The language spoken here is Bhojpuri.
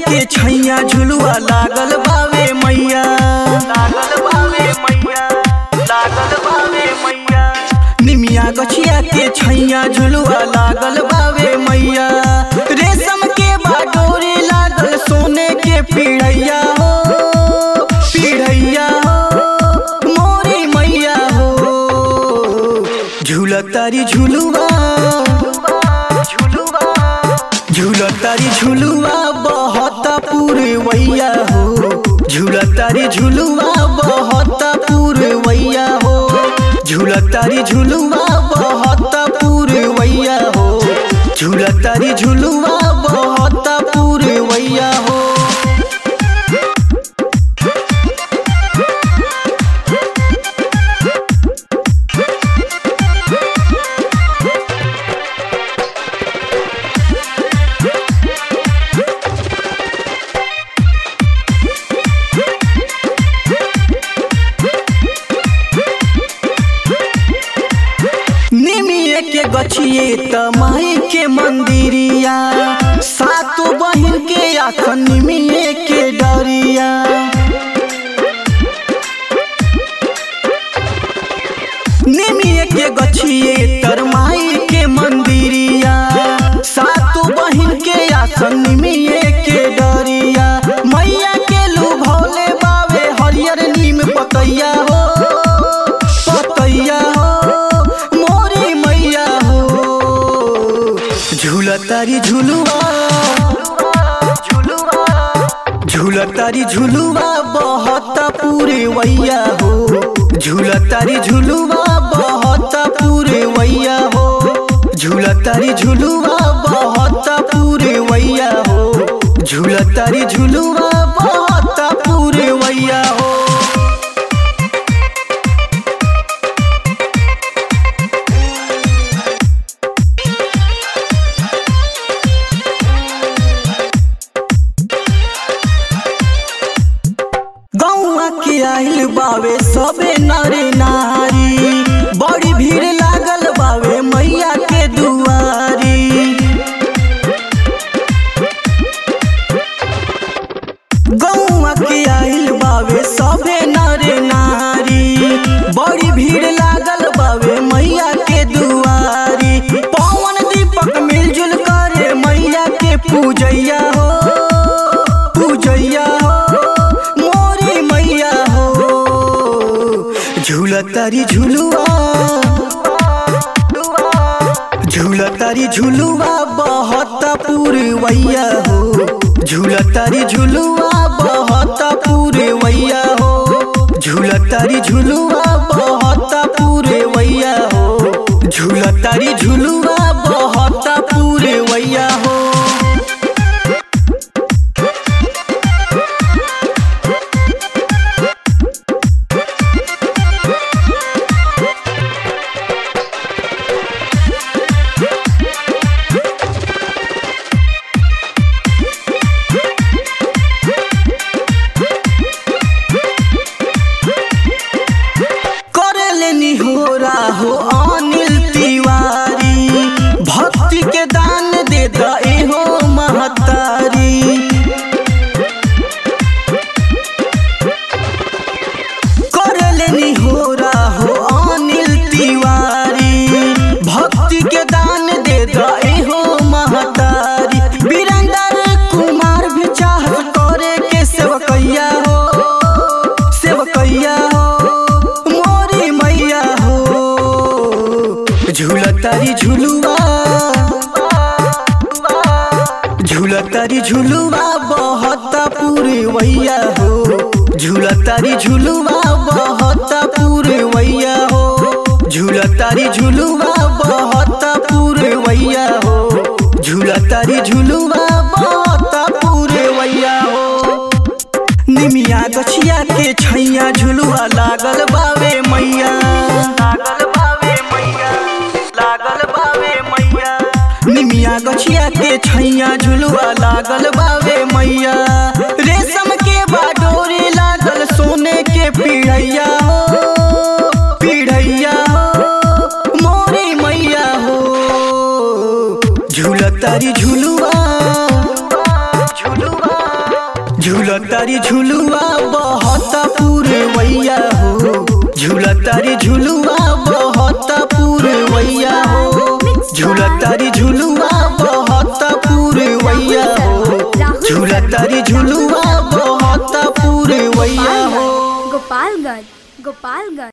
के छैया झुलुआ लागल बावे मैया लागल बावे मैया लागल बावे मैया निमिया गछिया के छैया झुलुआ लागल बावे मैया रेशम के बाडोरी लागल सोने के पीढ़ैया हो पीढ़ैया हो मोरी मैया हो झूलतारी झुलुआ झुलुआ झूलतारी झुलुआ बहुत पूरवैया हो झूलतारी झुलुआ बहुत पूरवैया हो झूलतारी झुलुआ बहुत पूरवैया हो झूलतारी झुलुआ बहुत पूरवैया हो निमिये के गछिए त माई के मंदिरिया सातो बहिन के आखन निमिये के डरिया निमिये के गछिए तर माई के मंदिरिया सातो बहिन के आसन निमिये के डरिया मैया के लुभौले बावे हरियर नीम पतैया हो पतैया हो मोरी मैया हो झूलतारी झुलुआ झूलतारी झुलुआ बहुत पूरे वैया हो झूलतारी झुलुआ बहुत पूरे वैया हो झूलतारी झुलुआ बहुत पूरे वैया हो झूलतारी झुलुआ बहुत पूरे वैया हो गौआ के आइल बावे सबे नरे नारी बड़ी भीड़ लागल बावे मैया के दुआरी गौआ के आइल बावे सबे नरे नारी बड़ी भीड़ लागल बावे मैया के दुआरी पवन दीपक मिलजुल करे मैया के पूजैया हो पूजैया हो मोरी मैया हो झूलतारी झुलुआ झूलतारी झुलुआ बहुत पूरवैया हो झूलतारी झुलुआ बहुत पूरवैया हो झूलतारी झुलुआ बहुत पूरवैया हो झूलतारी झुलुआ बहुत पूरवैया हो करेलेनी हो राहो अनिल तिवारी भक्ति के दान दे दे हो महतारी करेलेनी हो राहो अनिल तिवारी भक्ति के दान दे दे हो महतारी वीरेंद्र कुमार भी चाहत करे के सेवकैया हो सेवकैया हो मोरी मैया हो झूलतारी झुलुआ झूलतारी झुलुआ बहुत पूरवैया हो झूलतारी झुलुआ बहुत पूरवैया हो झूलतारी झुलुआ बहुत पूरवैया हो झूलतारी झुलुआ बहुत पूरवैया हो निमिया गछिया के छैया झुलुआ लागल बावे मैया लागल बावे मैया लागल बावे मैया निमिया गछिया के छैया झुलुआ लागल बावे मैया रेशम के बाडोरी लागल सोने के पीढ़ैया हो पीढ़ैया हो मोरी मैया हो झूलतारी झुलुआ झुलुआ झूलतारी झुलुआ बहता पूरवैया हो झूलतारी झुलुआ बहता पूरवैया हो झूलतारी झुलुआ बहता पूरवैया हो झूलतारी झुलुआ बहता पूरवैया हो गोपालगंज गोपालगंज